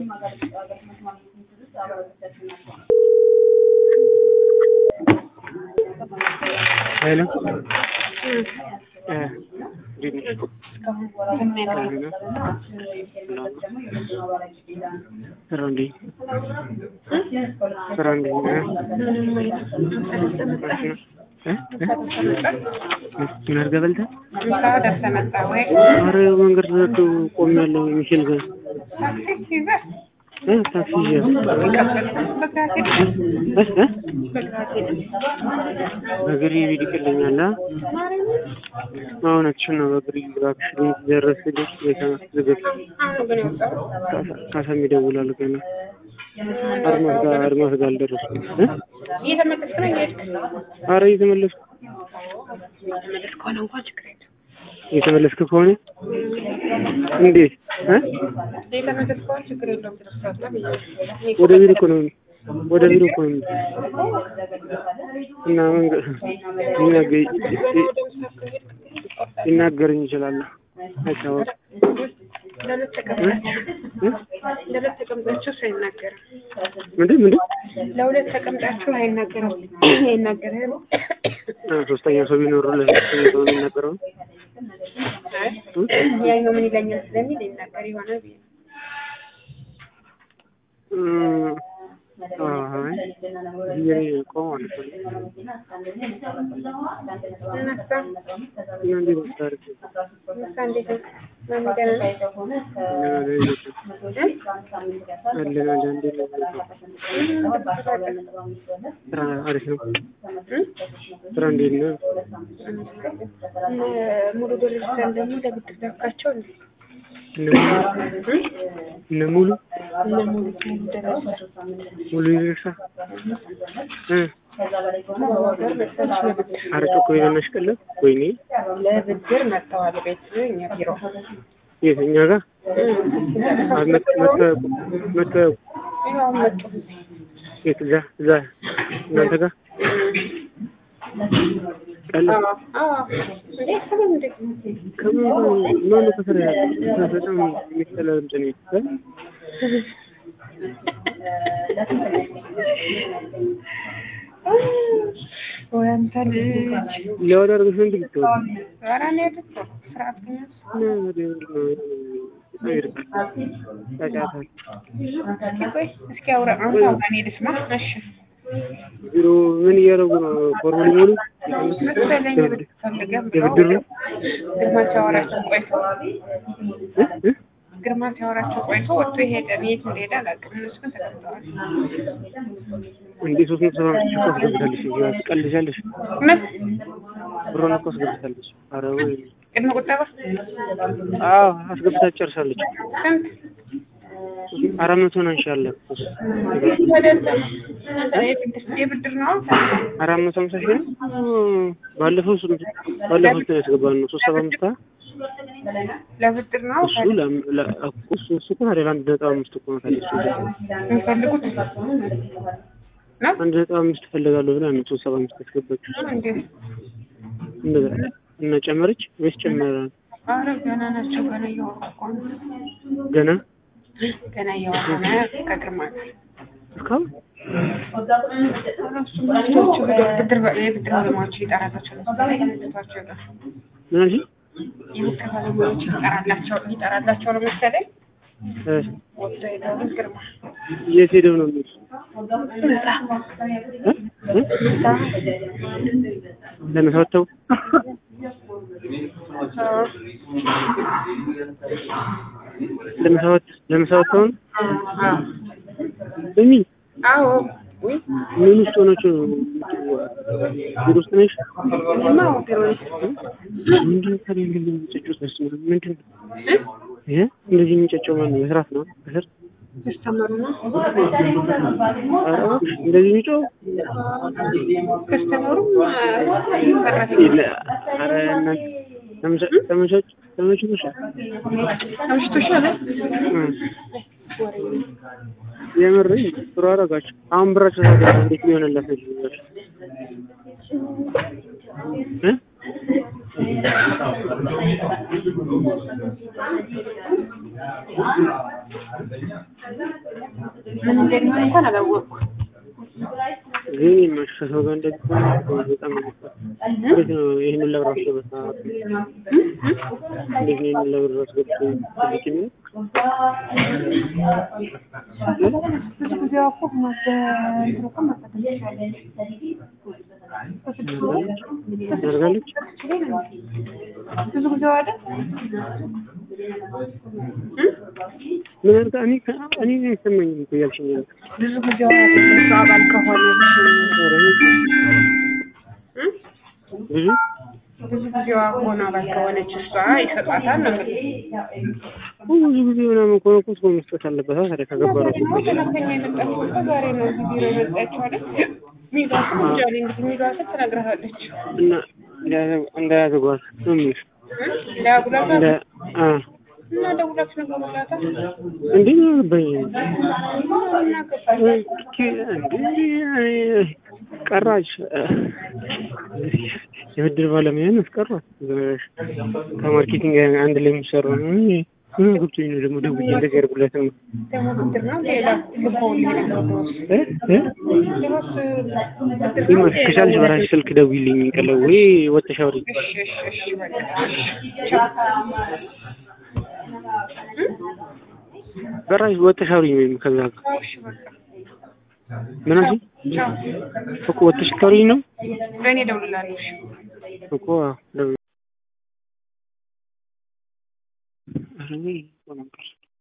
ሄሎ እንዴት ነሽ? ስራ እንዴት ስራ እንዴት ነው? እ? እ? ምን አድርገህ በልተህ? ኧረ መንገድ ዘግቶ ቆሜያለሁ ሚሼል ጋር እ ታክሲ ይዤ እ? እ? በእግሬ ብሄድ ይቀለኛል። አ? እውነትሽን ነው። በእግሬ እባክሽ ቤት ደረስልኝ። ቤተ ዝግብ ካሳም ይደውላል ገና አድማስ ጋር አድማስ ጋር አልደረስኩም። እ? እየተመለስክ ነው እየሄድክ ኧረ እየተመለስኩ እየተመለስክ ከሆነ እንኳን ችግር የለም። እየተመለስክ ከሆነ እንዴት እ? እየተመለስክ ከሆነ ችግር የለውም። ትደርሳለህ ብዬ ወደ ቢሮ እኮ ነው ወደ ቢሮ እኮ ነው እና መንገድ ሊናገ- ሊናገረኝ ይችላል አይታወቅም። ለሁለት ተቀምጣችሁ እ? ለሁለት ተቀምጣችሁ ሰው አይናገርም። ምንድን ምንድን ለሁለት ተቀምጣችሁ አይናገርም አይናገርም። አ፣ ሶስተኛ ሰው የሚኖሩ ለሶስተኛ ሰው የሚናገረው አይ ያኛው ምን ይለኛል ስለሚል ይናገር ይሆናል ብዬ ነው። እ፣ አይ ብዬ ቆመዋል እኮ እነሳ እና እንዴት ነው ታሪክ? እነሳ እንዴት ነው? ማን ገና ነው? እ? አለን አለን እንዴት ነው? ስራ አሪፍ ነው። እ? ስራ እንዴት ነው? እነ ሙሉ ዶርጅታን ደግሞ ለብድር ላካቸው እንዴ? እነ ሙሉ እነ ሙሉ እነ ሙሉ ደረሰ ሙሉ ይደርሳ እ ሀገር መሰለሽ ለብድር ኧረ ጮኮ የሆነሽ ቀለብ ወይኔ ለብድር መጥተዋል ቤት እኛ ቢሮ የት እኛ ጋር አ፣ መት- መተ- መተ- ያው መጡ የት እዛ እዛ እናንተ ጋር ቀለብ እንዴ ሰላም እንዴ ከምን ማነው ከስራ ያለ በጣም የሚጠላ ድምፅ ነው እ? ወይ አንተ ልጅ ሊያወጣ አድርገሽ ነው እንዴ ብትወጪ? ኧረ እኔ አይደለም ስርዓት ግን እና ወዲያ ነው በጣም ይርቃል። ጫጫታ ቆይ እስኪ አውራ አሁን አውራ እኔ ልስማ እሺ ቢሮ ምን እያደረጉ ነው? ፎርሙል ሊሞሉ መሰለኝ ብድር ፈልገህ የብድር ነው? ግርማ ሲያወራቸው ቆይቶ እ? እ? ግርማ ሲያወራቸው ቆይቶ ወጥቶ ሄደ። የት እንደሄደ አላውቅም። እነሱ ግን ተቀምጠዋል። እንዴ ሶስት መቶ ሰባ አምስት ሺህ እኮ አስገብታለሽ እዚህ ጋር ትቀልጃለሽ። ምን ብሯን እኮ አስገብታለች። ኧረ ወይ ቅድመ ቁጠባ አዎ አስገብታ ጨርሳለች። ስንት አራት መቶ ነው እንሻለን አይደለም የብድር ነው አራት መቶ ሃምሳ ሺህ ነው። ባለፈው ስንት ባለፈው ስንት ያስገባን ነው? ሶስት ሰባ አምስት አ? ለብድር ነው እሱ ለም- ለ- እሱ እሱ እኮ ታዲያ ለአንድ ነጥብ አምስት እኮ ነው ታዲያ እሱ የሚፈልጉት ነው አንድ ነጥብ አምስት እፈልጋለሁ ብላ ነው ሶስት ሰባ አምስት ያስገባችው። እንዴ? እንደዛ እና ጨመረች ወይስ ጨመረ? ኧረ ገና ናቸው። ገና እያወሩ እኮ ነው። ገና ገና እያወሩ ነው ከግርማ ጋር እስካሁን እሱ ሚኒስትሮቹ ብድር የብድር ባለሙያዎች ይጠራላቸው መሰለኝ ልጅቷቸው ጋር ምን አልሽኝ? የብድር ባለሙያዎች ይጠራላቸው ይጠራላቸው ነው መሰለኝ እ ወጥቶ ሄደው ግርማ የት ሄደው ነው የሚሉት? ህንጻ እ? እ? ህንጻ ለምሳ ወጥተው አዎ ለምሳ ወጥ- ለምሳ ወጥተው ነው? አዎ እሚ አዎ ውይ ምን ውስጥ ሆናችሁ ነው? ቢሮ ውስጥ ነሽ? እማ ቢሮ ውስጥ ምንድን ነው ታዲያ እንደዚህ የሚጨጩት? በስመ አብ ምንድን ነው ይሄ? እንደዚህ የሚጨጨው ማን ነው? መስራት ነው ከስር ከስተመሩ ነው ኧረ እባክሽ እንደዚህ የሚጮህ ከስተመሩ ሰራተኛ የለ- ኧረ እናንተ ተመቻ- ተመቻች- ተመችቶሻል? አምሽቶሻል እ። የምርኝ ጥሩ አደረጋችሁ። አሁን ብራችሁ ታዲያ እንዴት ሊሆንላት ነው? እ? ምን እንደሚሆን እንኳን አላወቅኩም። ግን የማሽ ከሰው ጋር እንደዚህ ከሆነ በጣም እንዴት ነው ይህንን ለብር አስገበት እንዴት ነው ይህንን ለብር አስገበት ትልቅ የሚለው ብዙ ጊዜ እኮ በእንትን እኮ መፈተሽ ትችላለች። ታደርጋለች ብዙ ጊዜ አይደል? ምን አድርጋ እኔ እኔ አይሰማኝም እኮ እያልሽኝ ነው ብዙ ጊዜ አይደል? እሱ አባል ከሆነች ኧረ ብዙ ብዙ ጊዜዋ ሆነ አባል ከሆነች እሷ ይሰጣታል ነው የምልህ። ብዙ ጊዜ ምናምን ከሆነ እኮ ሰው መስጠት አለበት ታዲያ ከገበረው ደግሞ ሰራተኛ የመጣችው እኮ ዛሬ ነው እዚህ ቢሮ የመጣችው አይደል? ሚሏ እንጃ እኔ እንግዲህ ሚሏ ስል ትነግርሃለች። እና እንዳያዘጓት ነው የሚልሽ ለጉላታ እንደ አ እና ደውላችሁ ነገሩላታ እንዴ ነው ያገባኝ እናገባለን ቀራች የብድር ባለሙያን አስቀሯት ከማርኬቲንግ አንድ ላይ የሚሰሩ ነው ምን ገብቶኝ ነው ደግሞ ደውዬ እንደዚህ ያደርጉላትም ደግሞ ብድር ነው ሌላ ልኮልኝ ነበር ድሮስ ድሮስ ብድር ነው ይማሽ ከቻልሽ በራስሽ ስልክ ደውይልኝ ቀለው ወይ ወጥተሽ አውሪ እሺ እሺ እሺ በቃ ቻው በራስሽ ወጥተሽ አውሪኝ ወይም ከዛ ቻው እሺ በቃ ምን አልሽኝ ቻው እኮ ወጥተሽ ታውሪኝ ነው ለእኔ እደውልልሃለሁ እሺ እኮ አዎ ደውይ ኧረ እኔ